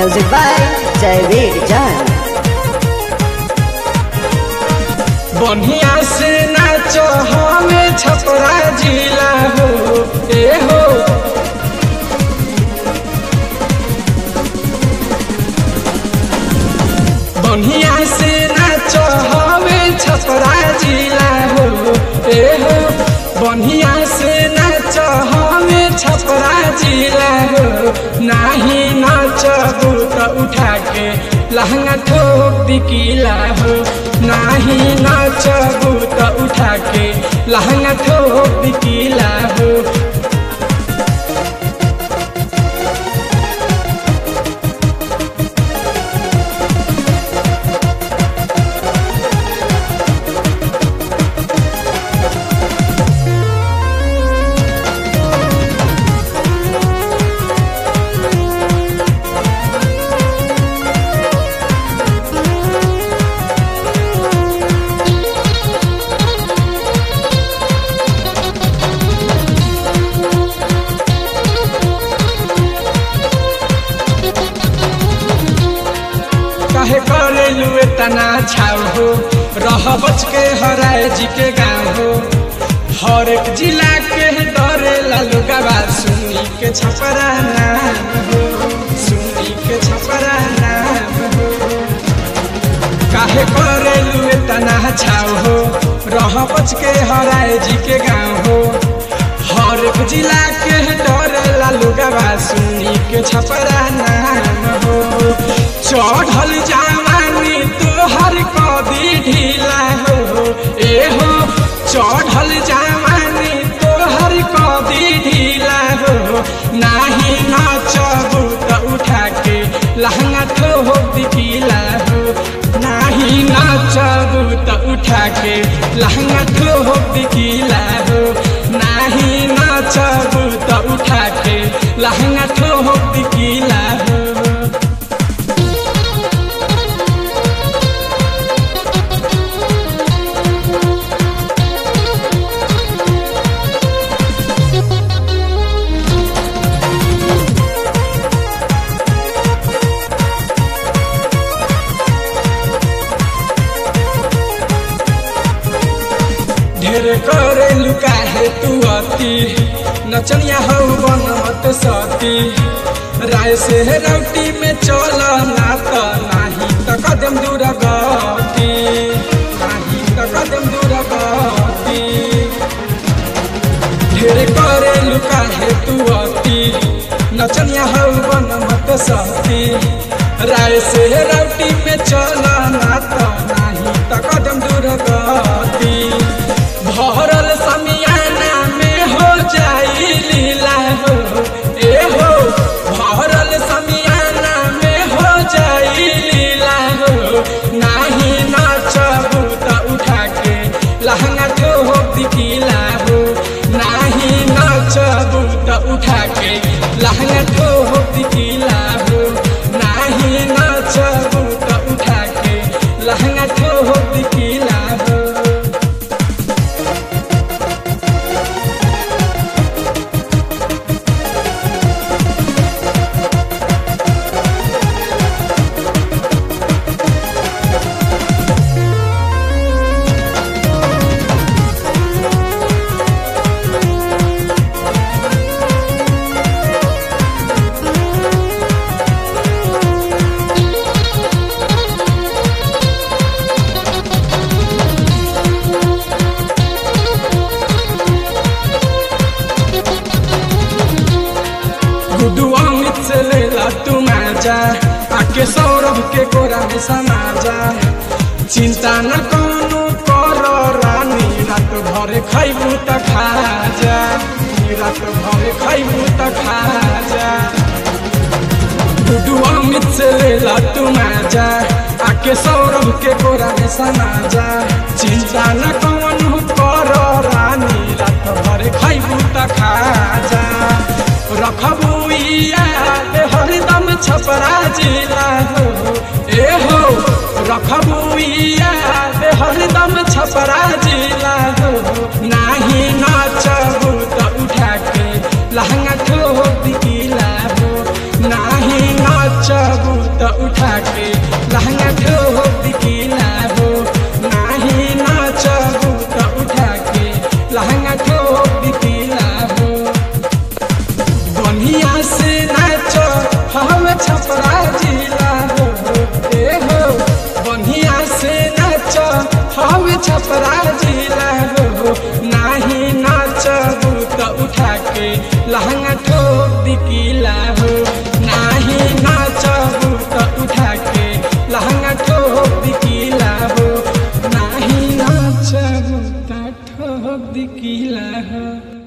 Music by Javeed Jan. बढ़िया से नाचो हमें छपरा जिला हो ए हो बढ़िया से नाचो हमें छपरा जिला हो ए हो बढ़िया से नाचो हमें छपरा जिला हो नाही नाचबू तो उठा के लहंगा ठोक दिकीला हो नाही नाचबू तो उठा के लहंगा ठोक दिकीला हो काहे करे लुए तना छाव हो रह बच के हराए जी के गाँव हो हर एक जिला के डरे लालू गवा सुनी के छपरा नाम हो सुनी के छपरा नाम हो काहे करे लुए तना छाव हो रह बच के हराए जी के गाँव हो हर एक जिला के डरे लालू गवा सुनी के छपरा नाम हो चढ़ल जवानी तोहर कदी ढीला हो ए हो चढ़ल जवानी तोहर कदी ढीला हो नाही नाचबू त उठा के लहंगा ठोक दिखीला हो नाही नाचबू त उठा के लहंगा ठोक दिखीला हो नाही नाचबू त उठा के लहंगा ठोक दिखीला हो ढेर करे लुका है तू अति नचनिया हो बन मत सती राय से रौटी में चल ना त नाही त कदम दूर गती नाही त कदम दूर गती ढेर करे लुका है तू अति नचनिया हो बन मत सती राय से रौटी में चल ना त नाही त कदम दूर गती भरल समियाना में हो जाई लीला हो ए हो भरल समियाना में हो जाई लीला हो नाही नाचबू त उठा के लहंगा ठोक दिखीला हो नाही नाचबू त उठा के लहंगा ठोक दिखीला हो नाही नाचबू त उठा के लहंगा ठोक दिखीला हो गुडू अमित से लेला तू माजा आके सौरभ के कोरा में समाजा चिंता न कोनो कर रानी रात भर खैबू त खा जा रात भर खैबू त खा जा गुडू अमित से लेला तू माजा आके सौरभ के कोरा में समाजा चिंता न कोनो कर रानी रात भर खैबू त खा जा रखबू याद हरदम छपरा जिला हो ए हो रखबू याद हरदम छपरा जिला हो नाही नाचबू त उठा के लहंगा ठोक दिला हो नाही नाचबू उठा के लहंगा ठोक दिखिला हो नाही नाचबू त उठा के लहंगा ठोक दिखिला हो बढ़िया से नाच हम छपरा जिला हो ए हो बढ़िया से नाच हम छपरा जिला हो नाही नाचबू त उठा के लहंगा ठोक दिकिला हो नाही नाचबू त उठा के लहंगा ठोक दिकिला हो नाही नाचबू त ठोक दिकिला हो